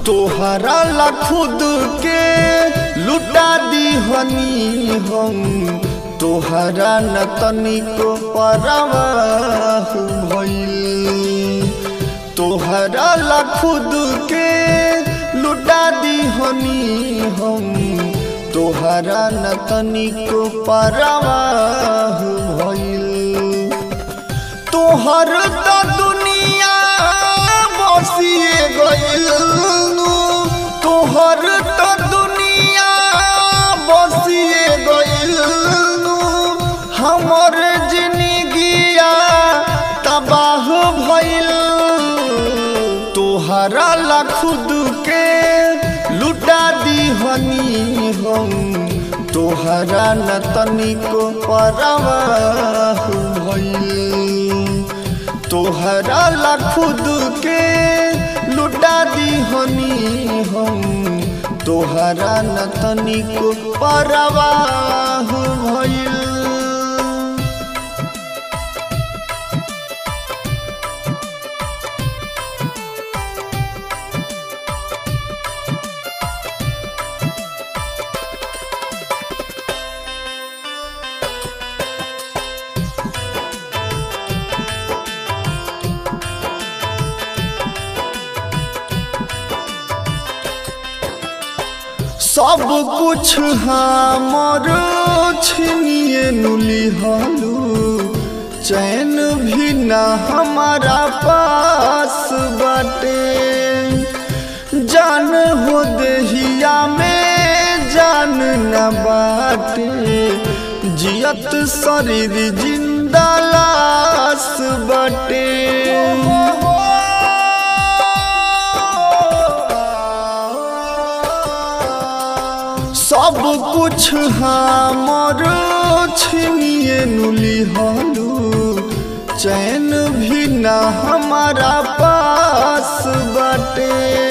तोहरा ला खुद के लुटा दी हनी हम तोहरा न तनिको परवाह भइल तोहरा ला खुद के लुटा दी हनी हम तोहरा न तनिको परवाह भइल तोहर त दुनिया बसिए गइल तोहर त दुनिया बसिए गइल हमर जिंदगिया तबाह भइल तोहरा ला खुद के लुटा दी हनी हम तोहरा न तनिको परवाह भइल तोहरा ला खुद के लुटा दी हनी हम तोहरा न तनिको परवाह भइल सब कुछ हमर छिनिए नुली हालू चैन भी न हमारा पास बाटे जान हो देहिया में जान न बाटे जियत शरीर जिंदा लाश बाटे सब कुछ हमर छिनिए नुली हालू चैन भी न हमारा पास बाटे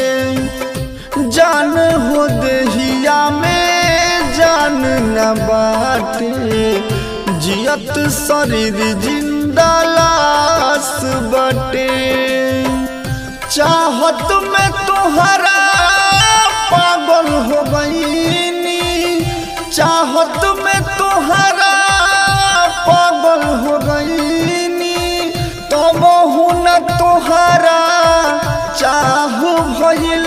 जान हो देहिया में जान न बाटे जियत शरीर जिंदा लाश बाटे चाहत में तोहरा पागल हो गईनी चाहत में तोहरा पागल हो गईनी तब न तोहरा चाह भइल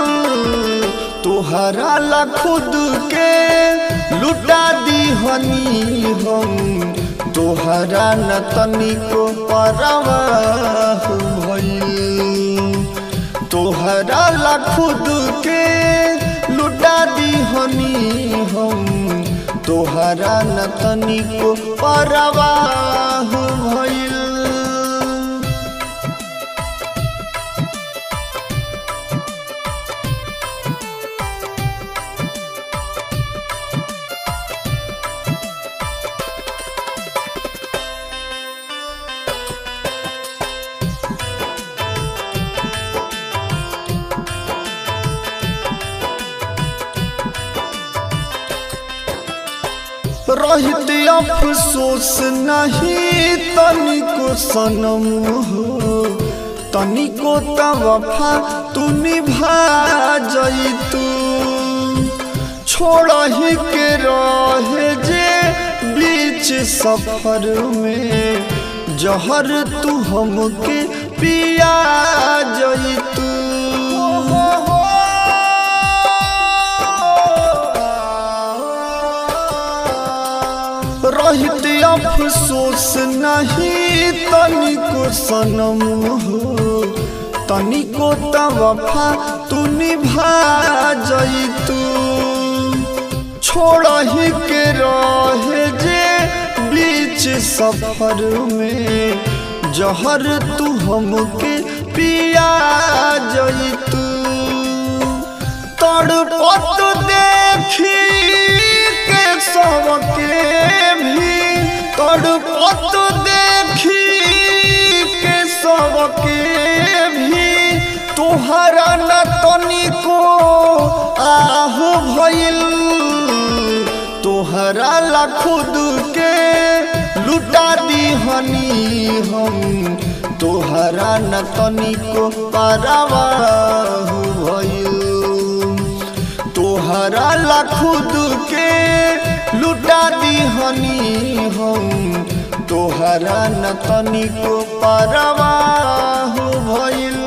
तोहरा ला खुद के लुटा दी हनी हम तोहरा न तनिको परवाह भइल तोहरा ला खुद के लुटा दी हनी हम तोहरा न तनिको परवाह भइल रहित अफसोस नहीं तनिको सनम हो तनिको तवफा तू निभा जइतू छोड़ ही के रहे जे बीच सफर में जहर तू हमके पिया जइतू रहित अफसोस नहीं तनिको सनम हो तनिको तवफा तू निभा जइतू छोड़ ही के रहे जे बीच सफर में जहर तू हमके पिया जइतू तड़पत देखी के सबके भी तड़पत देखी के सबके भी तोहरा न तनिको आह भइल तोहरा ला खुद के लुटा दी हनी हम तोहरा न तनिको परवाहु भइल तोहरा ला खुद के लुटा दीहनी हम तोहरा न तनिको परवाहु भइल